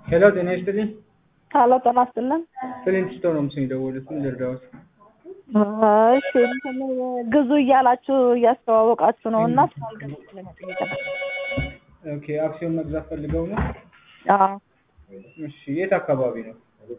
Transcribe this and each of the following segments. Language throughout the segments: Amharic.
ሄሎ ጤና ይስጥልኝ። ሀሎ ጤና ይስጥልን። ፍሊንት ስቶን ነው ምስል የደወሉት። ምን ልርዳዎት? እሺ እንትን ግዙ እያላችሁ እያስተዋወቃችሁ ነው እና ስላልገዛችሁ ለመጠየቅ ነው። ኦኬ አክሲዮን መግዛት ፈልገው ነው? አዎ እሺ የት አካባቢ ነው?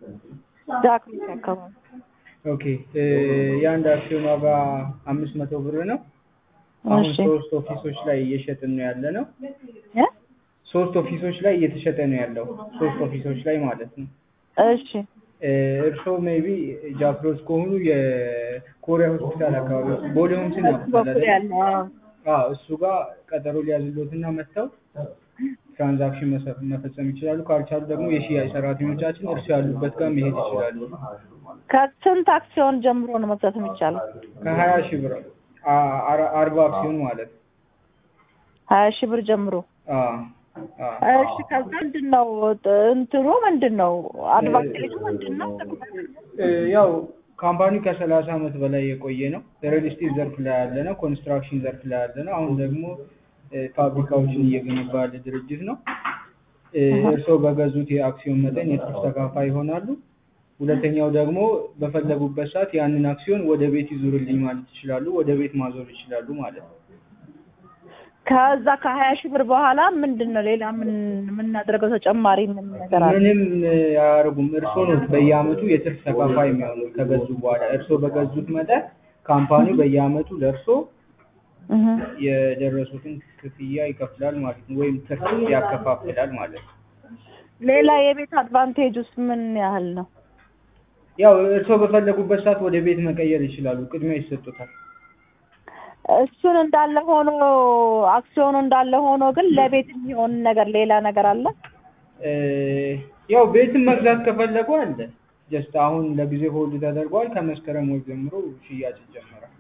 ጃክሮስ አካባቢ ኦኬ እ የአንድ አክሲዮን ዋጋ አምስት መቶ ብር ነው። አሁን እሺ ሶስት ኦፊሶች ላይ እየሸጥን ነው ያለ ነው። እ ሶስት ኦፊሶች ላይ እየተሸጠ ነው ያለው። ሶስት ኦፊሶች ላይ ማለት ነው። እሺ እ እርስዎ ሜቢ ጃክሮስ ከሆኑ የኮሪያ ሆስፒታል አካባቢ ቦሌ ሆምስን እሱ በኩል ያውቁታል? ያለው አዎ። አዎ እሱ ጋር ቀጠሮ ሊያዝሎትና መጥተው ትራንዛክሽን መሰ- መፈጸም ይችላሉ። ካልቻሉ ደግሞ የሽያጭ ሰራተኞቻችን እርሱ ያሉበት ጋር መሄድ ይችላሉ። ከስንት አክሲዮን ጀምሮ ነው መግዛት የሚቻለው? ከሀያ ሺህ ብር አ- አራ- አርባ አክሲዮን ማለት ነው። ሀያ ሺህ ብር ጀምሮ አዎ አዎ። እሺ ከዛ ምንድን ነው እንትኑ ምንድን ነው አድቫንቴጁ ምንድን ነው? እ ያው ካምፓኒው ከሰላሳ ዓመት በላይ የቆየ ነው። ሪል ስቴት ዘርፍ ላይ ያለ ነው። ኮንስትራክሽን ዘርፍ ላይ ያለ ነው። አሁን ደግሞ እ ፋብሪካዎችን እየገነባ ያለ ድርጅት ነው። እ እርስዎ በገዙት የአክሲዮን መጠን የትርፍ ተካፋይ ይሆናሉ። ሁለተኛው ደግሞ በፈለጉበት ሰዓት ያንን አክሲዮን ወደ ቤት ይዙርልኝ ማለት ይችላሉ። ወደ ቤት ማዞር ይችላሉ ማለት ነው። ከዛ ከሀያ ሺህ ብር በኋላ ምንድን ነው ሌላ ምን የምናደርገው ተጨማሪ ምን ነገር አለ? ምንም እ አያደርጉም። እርስዎ ነው በየአመቱ የትርፍ ተካፋይ የሚሆኑ ከገዙ በኋላ እርስዎ በገዙት መጠን ካምፓኒው በየአመቱ ለእርስዎ እህ የደረሱትን ክፍያ ይከፍላል ማለት ነው። ወይም ትርፍ ያከፋፍላል ማለት ነው። ሌላ የቤት አድቫንቴጅ ውስጥ ምን ያህል ነው? ያው እርስዎ በፈለጉበት ሰዓት ወደ ቤት መቀየር ይችላሉ። ቅድሚያ ይሰጡታል። እሱን እንዳለ ሆኖ አክሲዮኑ እንዳለ ሆኖ ግን ለቤት የሚሆን ነገር ሌላ ነገር አለ? እ ያው ቤትን መግዛት ከፈለጉ አለ። ጀስት አሁን ለጊዜ ሆልድ ተደርጓል። ከመስከረም ወር ጀምሮ ሽያጭ ይጀመራል።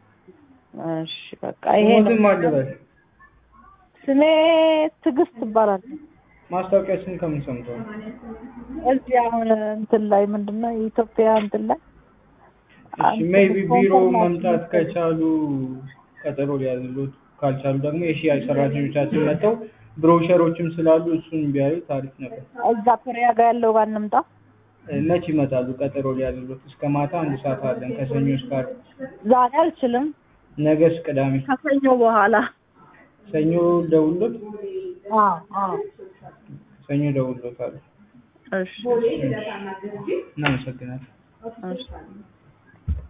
እሺ በቃ ይሄ ነው። ስሞትም አልበል ስሜ ትዕግስት ይባላል። ማስታወቂያችን ከምን ሰምተው ነው? እዚህ አሁን እንትን ላይ ምንድን ነው የኢትዮጵያ እንትን ላይ እሺ ሜይቢ ቢሮ መምጣት ከቻሉ ቀጠሮ ሊያዝሉት፣ ካልቻሉ ደግሞ የሽያጭ ሰራተኞቻችን መጥተው ብሮሸሮችም ስላሉ እሱን ቢያዩ ታሪፍ ነበር። እዛ ኮሪያ ጋር ያለው ጋር እንምጣ። እ መች ይመጣሉ? ቀጠሮ ሊያዝሉት እስከ ማታ አንድ ሰዓት አለን ከሰኞ እስከ ዓርብ። ዛሬ አልችልም፣ ነገስ ቅዳሜ፣ ከሰኞ በኋላ። ሰኞ ደውሎት አዎ አዎ። ሰኞ ደውሎታል። እሺ እናመሰግናለን። እሺ